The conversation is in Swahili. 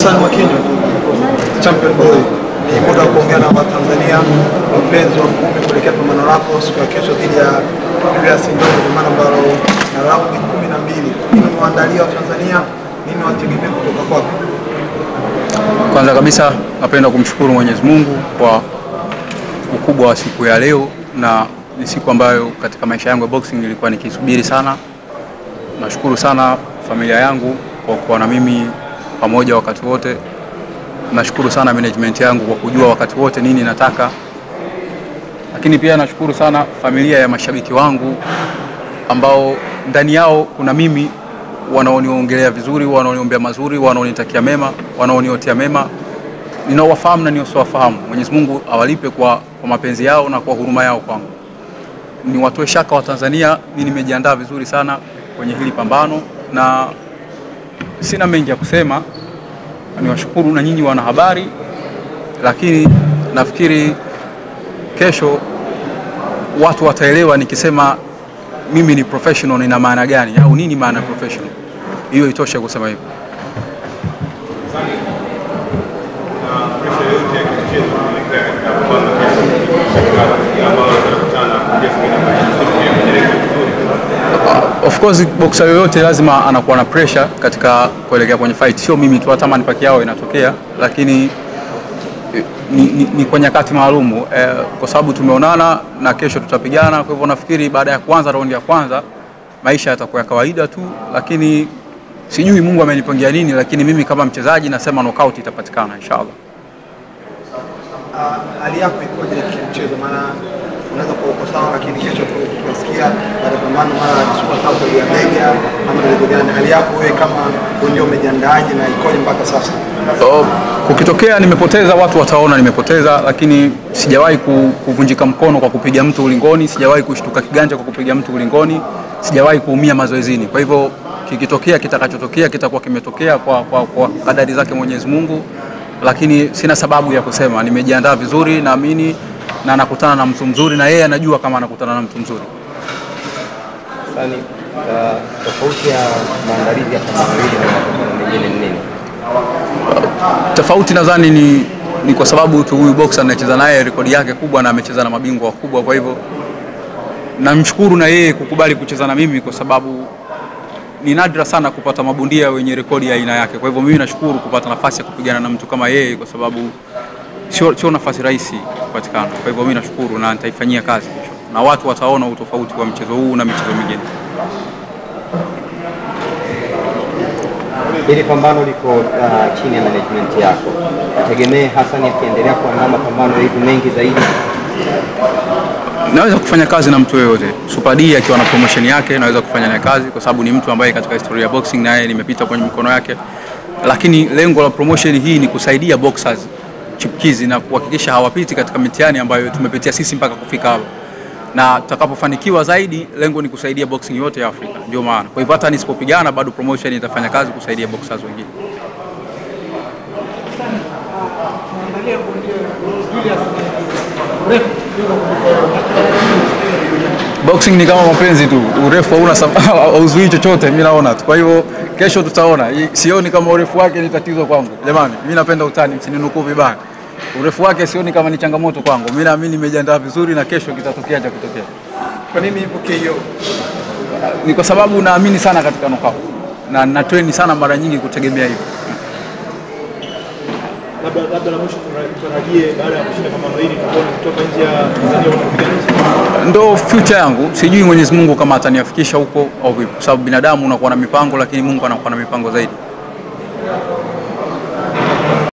Hassan Mwakinyo, champion boy. Ni muda wa kuongea na Watanzania wapenzi wa ngumi kuelekea pambano lako siku ya kesho dhidi ya Julius Ndongo, pambano ambalo na raundi kumi na mbili. Nini waandalia Watanzania, nini wategemea kutoka kwako? Kwanza kabisa napenda kumshukuru Mwenyezi Mungu kwa ukubwa wa siku ya leo, na ni siku ambayo katika maisha yangu ya boxing nilikuwa nikisubiri sana. Nashukuru sana familia yangu kwa kuwa na mimi pamoja wakati wote. Nashukuru sana management yangu kwa kujua wakati wote nini nataka, lakini pia nashukuru sana familia ya mashabiki wangu ambao ndani yao kuna mimi wanaoniongelea vizuri, wanaoniombea mazuri, wanaonitakia mema, wanaoniotea mema, ninaowafahamu na nisiowafahamu. Mwenyezi Mungu awalipe kwa, kwa mapenzi yao na kwa huruma yao kwangu. Ni watoe shaka wa Tanzania, mimi nimejiandaa vizuri sana kwenye hili pambano na sina mengi ya kusema. Niwashukuru na nyinyi wanahabari, lakini nafikiri kesho watu wataelewa nikisema mimi ni professional ina maana gani au nini maana ya professional. Hiyo itoshe kusema hivyo. Of course boxer yoyote lazima anakuwa na pressure katika kuelekea kwenye fight, sio mimi tu, hata manipaki yao inatokea, lakini ni, ni, ni kwa nyakati maalumu eh, kwa sababu tumeonana na kesho tutapigana. Kwa hivyo nafikiri baada ya kuanza raundi ya kwanza maisha yatakuwa ya kawaida tu, lakini sijui Mungu amenipangia nini, lakini mimi kama mchezaji nasema knockout itapatikana inshallah. Ah, hali yako ikoje kimchezo? Maana unaweza kuwa uko sawa, lakini kesho tu tunasikia baada ya pambano mara anachukua sababu ya bega ama ndio gani? Hali yako wewe kama ndio umejiandaaje na ikoje mpaka sasa? So, kukitokea nimepoteza, watu wataona nimepoteza, lakini sijawahi ku- kuvunjika mkono kwa kupiga mtu ulingoni, sijawahi kushtuka kiganja kwa kupiga mtu ulingoni, sijawahi kuumia mazoezini. Kwa hivyo kikitokea, kitakachotokea kitakuwa kimetokea kwa, kwa, kwa kadari zake Mwenyezi Mungu, lakini sina sababu ya kusema. Nimejiandaa vizuri, naamini na nakutana na mtu mzuri, na yeye anajua kama anakutana na mtu mzuri. Sani, uh, tofauti ya maandalizi ya pambano hili na mapambano mengine ni nini? tofauti nadhani ni, ni kwa sababu tu huyu boxer anacheza naye rekodi yake kubwa na amecheza na mabingwa wakubwa. Kwa hivyo namshukuru na yeye kukubali kucheza na mimi, kwa sababu ni nadra sana kupata mabondia wenye rekodi ya aina yake. Kwa hivyo mimi nashukuru kupata nafasi ya kupigana na mtu kama yeye, kwa sababu sio, sio nafasi rahisi kupatikana. Kwa hivyo mimi nashukuru na nitaifanyia kazi kesho, na watu wataona utofauti wa mchezo huu na michezo mingine. Hili pambano liko uh, chini ya management yako, tegemee Hassan akiendelea kuandaa mapambano hivi mengi zaidi. naweza kufanya kazi na mtu yoyote. Super D akiwa na promotion yake naweza kufanya naye kazi, kwa sababu ni mtu ambaye katika historia ya boxing naye nimepita kwenye mikono yake, lakini lengo la promotion hii ni kusaidia boxers chipukizi na kuhakikisha hawapiti katika mitihani ambayo tumepitia sisi mpaka kufika hapa, na tutakapofanikiwa zaidi, lengo ni kusaidia boxing yote ya Afrika. Ndio maana, kwa hivyo hata nisipopigana bado promotion itafanya kazi kusaidia boxers wengine. Boxing ni kama mapenzi tu, urefu hauna sab- hauzuii chochote, mimi naona tu. Kwa hivyo kesho tutaona. I- Sioni kama urefu wake ni tatizo kwangu. Jamani, mimi napenda utani, msininukuu vibaya. Urefu wake sioni kama ni changamoto kwangu. Mimi naamini nimejiandaa vizuri na kesho kitatokea cha kutokea. Kwa nini ipo KO? Ni kwa sababu naamini sana katika knockout na na train sana mara nyingi kutegemea hivyo. labda labda la mwisho tutarajie baada ya kushinda pambano hili tuone kutoka nje ya Tanzania unapiga nje. ndo future yangu. Sijui Mwenyezi Mungu kama ataniafikisha huko au vipi, kwa sababu binadamu unakuwa na mipango, lakini Mungu anakuwa na mipango zaidi.